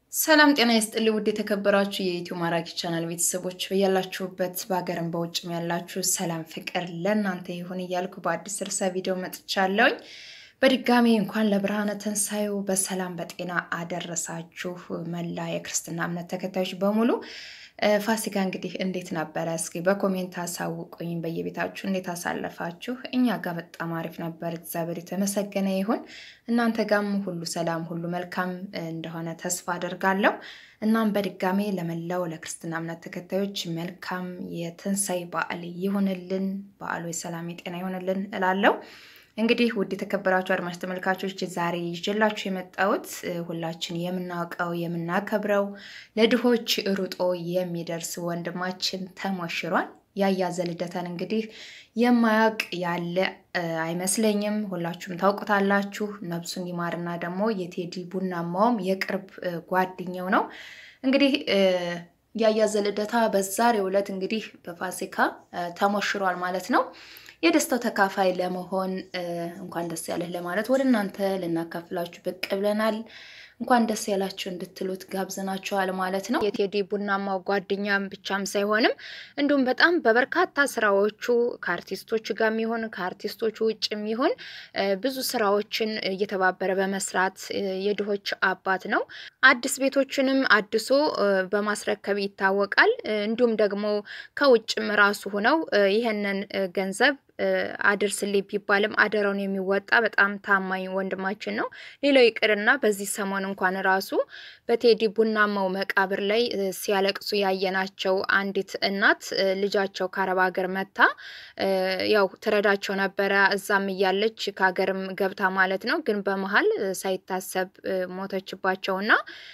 ሰላም ጤና ይስጥልኝ ውድ የተከበራችሁ የኢትዮ ማራኪ ቻናል ቤተሰቦች በያላችሁበት በሀገርም በውጭም ያላችሁ ሰላም ፍቅር ለእናንተ ይሁን እያልኩ በአዲስ ርዕሰ ቪዲዮ መጥቻለሁኝ። በድጋሚ እንኳን ለብርሃነ ትንሣኤው በሰላም በጤና አደረሳችሁ መላ የክርስትና እምነት ተከታዮች በሙሉ። ፋሲካ እንግዲህ እንዴት ነበረ? እስኪ በኮሜንት አሳውቁኝ። በየቤታችሁ እንዴት አሳለፋችሁ? እኛ ጋር በጣም አሪፍ ነበር፣ እግዚአብሔር የተመሰገነ ይሁን። እናንተ ጋም ሁሉ ሰላም፣ ሁሉ መልካም እንደሆነ ተስፋ አደርጋለሁ። እናም በድጋሜ ለመላው ለክርስትና እምነት ተከታዮች መልካም የትንሣኤ በዓል ይሁንልን። በዓሉ የሰላም የጤና ይሁንልን እላለሁ። እንግዲህ ውድ የተከበራችሁ አድማጭ ተመልካቾች ዛሬ ይዤላችሁ የመጣሁት ሁላችን የምናውቀው የምናከብረው ለድሆች ሩጦ የሚደርስ ወንድማችን ተሞሽሯል። ያያ ዘልደታን እንግዲህ የማያውቅ ያለ አይመስለኝም። ሁላችሁም ታውቁታላችሁ። ነብሱን ይማርና ደግሞ የቴዲ ቡናማውም የቅርብ ጓደኛው ነው። እንግዲህ ያያ ዘልደታ በዛሬው ዕለት እንግዲህ በፋሲካ ተሞሽሯል ማለት ነው። የደስታው ተካፋይ ለመሆን እንኳን ደስ ያለህ ለማለት ወደ እናንተ ልናካፍላችሁ ብቅ ብለናል። እንኳን ደስ ያላችሁ እንድትሉት ጋብዘናችኋል ማለት ነው። የቴዲ ቡናማው ጓደኛም ብቻም ሳይሆንም እንዲሁም በጣም በበርካታ ስራዎቹ ከአርቲስቶች ጋር የሚሆን ከአርቲስቶቹ ውጭ የሚሆን ብዙ ስራዎችን እየተባበረ በመስራት የድሆች አባት ነው። አዲስ ቤቶችንም አድሶ በማስረከብ ይታወቃል። እንዲሁም ደግሞ ከውጭም ራሱ ሆነው ይህንን ገንዘብ አድርስልኝ ቢባልም አደራውን የሚወጣ በጣም ታማኝ ወንድማችን ነው። ሌላው ይቅርና በዚህ ሰሞን እንኳን ራሱ በቴዲ ቡናማው መቃብር ላይ ሲያለቅሱ ያየናቸው አንዲት እናት ልጃቸው ከአረብ ሀገር መታ ያው ትረዳቸው ነበረ። እዛም እያለች ከሀገርም ገብታ ማለት ነው። ግን በመሀል ሳይታሰብ ሞተችባቸውና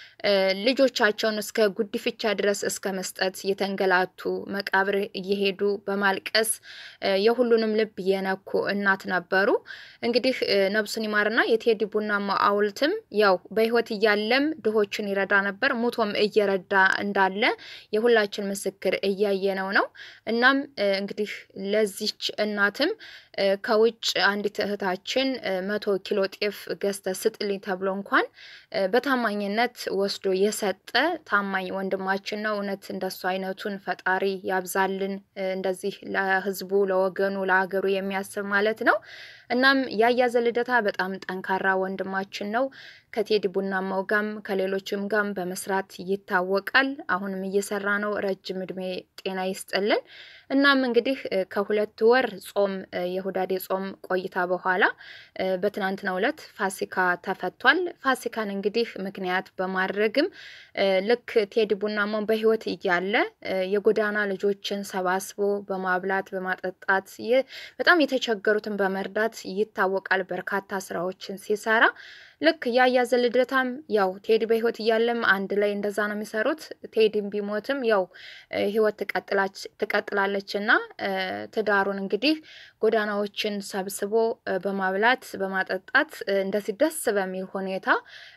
ልጆቻቸውን እስከ ጉዲፍቻ ድረስ እስከ መስጠት የተንገላቱ መቃብር እየሄዱ በማልቀስ የሁሉንም ልብ የነኩ እናት ነበሩ። እንግዲህ ነብሱን ይማርና የቴዲ ቡናማ ሐውልትም ያው በሕይወት እያለም ድሆችን ይረዳ ነበር፣ ሙቶም እየረዳ እንዳለ የሁላችን ምስክር እያየነው ነው። እናም እንግዲህ ለዚች እናትም ከውጭ አንዲት እህታችን መቶ ኪሎ ጤፍ ገዝተ ስጥልኝ ተብሎ እንኳን በታማኝነት ወስዶ የሰጠ ታማኝ ወንድማችን ነው። እውነት እንደሱ አይነቱን ፈጣሪ ያብዛልን። እንደዚህ ለህዝቡ፣ ለወገኑ፣ ለሀገሩ የሚያስብ ማለት ነው። እናም ያያ ዘልደታ በጣም ጠንካራ ወንድማችን ነው። ከቴዲ ቡናማው ጋም ከሌሎችም ጋም በመስራት ይታወቃል። አሁንም እየሰራ ነው። ረጅም እድሜ ጤና ይስጥልን። እናም እንግዲህ ከሁለት ወር ጾም የሁዳዴ ጾም ቆይታ በኋላ በትናንትናው ዕለት ፋሲካ ተፈቷል። ፋሲካን እንግዲህ ምክንያት በማድረግም ልክ ቴዲ ቡናማው በህይወት እያለ የጎዳና ልጆችን ሰባስቦ በማብላት በማጠጣት በጣም የተቸገሩትን በመርዳት ይታወቃል። በርካታ ስራዎችን ሲሰራ ልክ ያያ ዘልደታም ያው ቴዲ በህይወት እያለም አንድ ላይ እንደዛ ነው የሚሰሩት። ቴዲም ቢሞትም ያው ህይወት ትቀጥላለች እና ትዳሩን እንግዲህ ጎዳናዎችን ሰብስቦ በማብላት በማጠጣት እንደዚህ ደስ በሚል ሁኔታ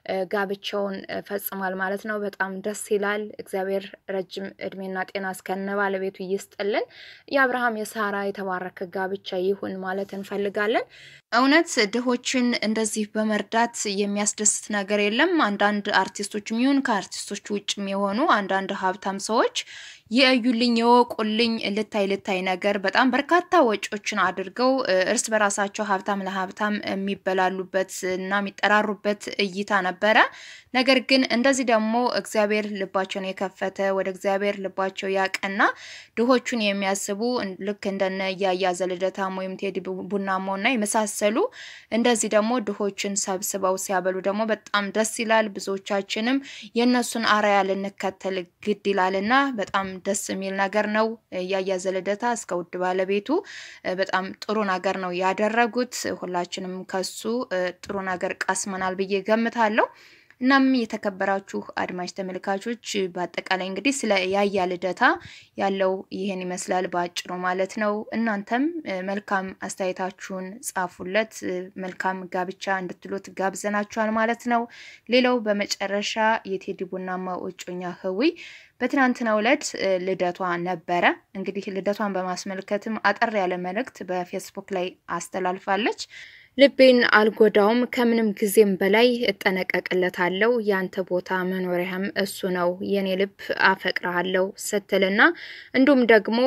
ጋብቻውን ፈጽሟል ማለት ነው። በጣም ደስ ይላል። እግዚአብሔር ረጅም እድሜና ጤና እስከነ ባለቤቱ ይስጥልን። የአብርሃም የሳራ የተባረከ ጋብቻ ይሁን ማለት እንፈልጋለን። እውነት ድሆችን እንደዚህ በመርዳት የሚያስደስት ነገር የለም። አንዳንድ አርቲስቶችም ይሁን ከአርቲስቶች ውጭም የሆኑ አንዳንድ ሀብታም ሰዎች የእዩልኝ የወቁልኝ ልታይ ልታይ ነገር በጣም በርካታ ወጪዎችን አድርገው እርስ በራሳቸው ሀብታም ለሀብታም የሚበላሉበት እና የሚጠራሩበት እይታ ነበረ። ነገር ግን እንደዚህ ደግሞ እግዚአብሔር ልባቸውን የከፈተ ወደ እግዚአብሔር ልባቸው ያቀና ድሆቹን የሚያስቡ ልክ እንደነ ያያ ዘልደታም ወይም ቴዲ ቡናማው እና የመሳሰሉ እንደዚህ ደግሞ ድሆችን ሰብስበው ሲያበሉ ደግሞ በጣም ደስ ይላል። ብዙዎቻችንም የእነሱን አርአያ ልንከተል ግድ ይላል እና በጣም ደስ የሚል ነገር ነው። ያያ ዘልደታ እስከ ውድ ባለቤቱ በጣም ጥሩ ነገር ነው ያደረጉት። ሁላችንም ከሱ ጥሩ ነገር ቀስመናል ብዬ ገምታለሁ። እናም የተከበራችሁ አድማጭ ተመልካቾች በአጠቃላይ እንግዲህ ስለ ያያ ልደታ ያለው ይህን ይመስላል በአጭሩ ማለት ነው። እናንተም መልካም አስተያየታችሁን ጻፉለት። መልካም ጋብቻ እንድትሉት ጋብዘናችኋል ማለት ነው። ሌላው በመጨረሻ የቴዲ ቡናማው እጮኛ ህዊ በትናንትናው ዕለት ልደቷ ነበረ። እንግዲህ ልደቷን በማስመልከትም አጠር ያለ መልእክት በፌስቡክ ላይ አስተላልፋለች። ልቤን አልጎዳውም፣ ከምንም ጊዜም በላይ እጠነቀቅለታለሁ። ያንተ ቦታ መኖሪያም እሱ ነው፣ የኔ ልብ አፈቅርሃለሁ ስትልና እንዲሁም ደግሞ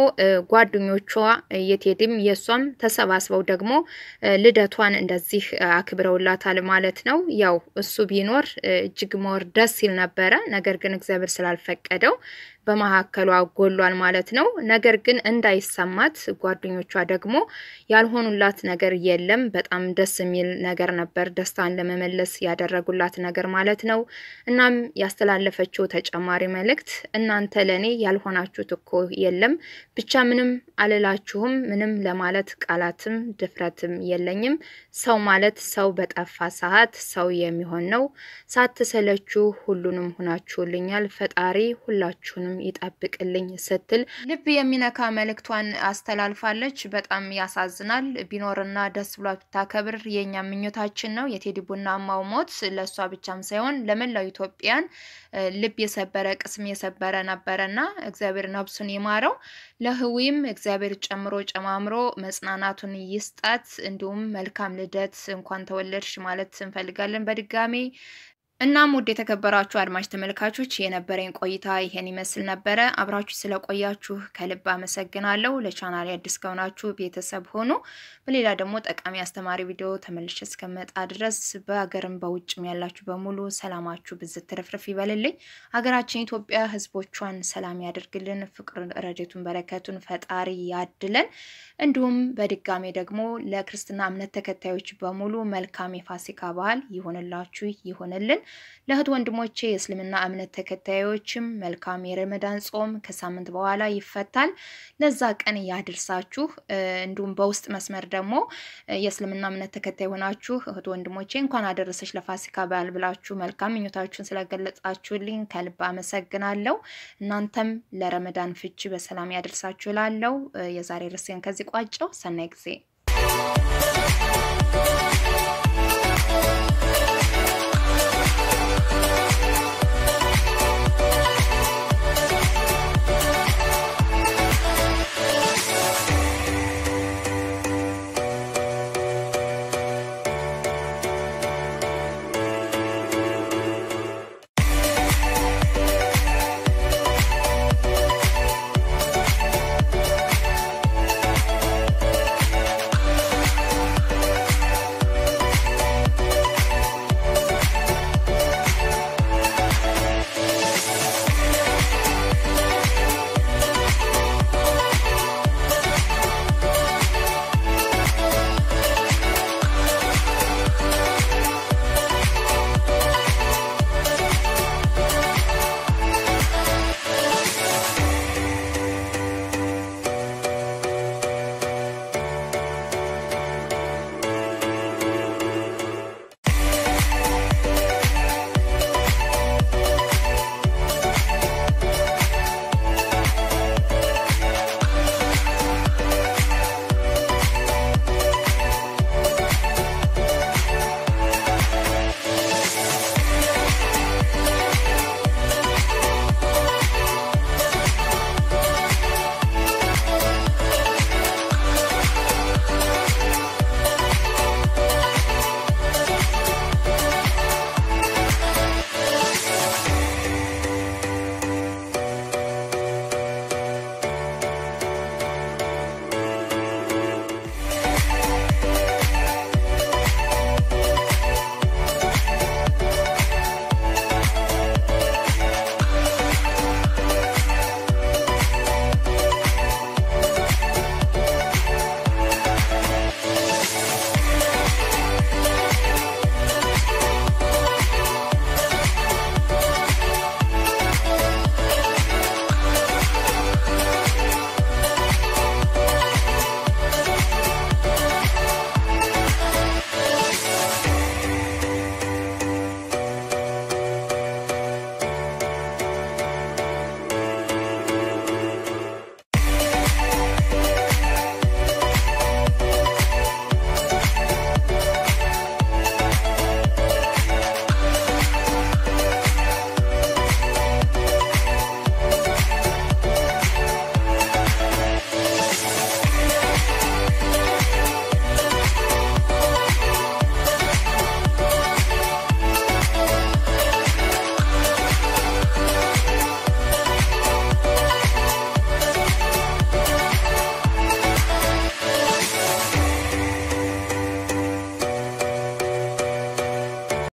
ጓደኞቿ የቴዲም የእሷም ተሰባስበው ደግሞ ልደቷን እንደዚህ አክብረውላታል ማለት ነው። ያው እሱ ቢኖር እጅግ ሞር ደስ ይል ነበረ። ነገር ግን እግዚአብሔር ስላልፈቀደው በመካከሏ ጎሏል ማለት ነው። ነገር ግን እንዳይሰማት ጓደኞቿ ደግሞ ያልሆኑላት ነገር የለም። በጣም ደስ የሚል ነገር ነበር፣ ደስታን ለመመለስ ያደረጉላት ነገር ማለት ነው። እናም ያስተላለፈችው ተጨማሪ መልእክት እናንተ ለእኔ ያልሆናችሁት እኮ የለም፣ ብቻ ምንም አልላችሁም፣ ምንም ለማለት ቃላትም ድፍረትም የለኝም። ሰው ማለት ሰው በጠፋ ሰዓት ሰው የሚሆን ነው። ሳትሰለችሁ ሁሉንም ሁናችሁልኛል። ፈጣሪ ሁላችሁንም ይጠብቅልኝ ስትል ልብ የሚነካ መልእክቷን አስተላልፋለች። በጣም ያሳዝናል። ቢኖርና ደስ ብሏት ብታከብር የእኛ ምኞታችን ነው። የቴዲ ቡናማው ሞት ለእሷ ብቻም ሳይሆን ለመላው ኢትዮጵያን ልብ የሰበረ ቅስም የሰበረ ነበረና እግዚአብሔር ነብሱን ይማረው። ለህዊም እግዚአብሔር ጨምሮ ጨማምሮ መጽናናቱን ይስጣት። እንዲሁም መልካም ልደት እንኳን ተወለድሽ ማለት እንፈልጋለን በድጋሜ እናም ውድ የተከበራችሁ አድማጭ ተመልካቾች የነበረኝ ቆይታ ይሄን ይመስል ነበረ። አብራችሁ ስለቆያችሁ ከልብ አመሰግናለሁ። ለቻናል አዲስ ከሆናችሁ ቤተሰብ ሆኑ። በሌላ ደግሞ ጠቃሚ አስተማሪ ቪዲዮ ተመልሼ እስከመጣ ድረስ በሀገርም በውጭም ያላችሁ በሙሉ ሰላማችሁ ብዝት ትርፍርፍ ይበልልኝ። ሀገራችን ኢትዮጵያ ህዝቦቿን ሰላም ያደርግልን። ፍቅር፣ ረድኤቱን፣ በረከቱን ፈጣሪ ያድለን። እንዲሁም በድጋሜ ደግሞ ለክርስትና እምነት ተከታዮች በሙሉ መልካም የፋሲካ በዓል ይሆንላችሁ ይሆንልን። ለእህት ወንድሞቼ የእስልምና እምነት ተከታዮችም መልካም የረመዳን ጾም ከሳምንት በኋላ ይፈታል። ለዛ ቀን ያድርሳችሁ። እንዲሁም በውስጥ መስመር ደግሞ የእስልምና እምነት ተከታይ ሆናችሁ እህት ወንድሞቼ እንኳን አደረሰች ለፋሲካ በዓል ብላችሁ መልካም ምኞታችሁን ስለገለጻችሁልኝ ከልብ አመሰግናለሁ። እናንተም ለረመዳን ፍቺ በሰላም ያደርሳችሁ ላለው የዛሬ ርዕሴን ከዚህ ቋጨው። ሰናይ ጊዜ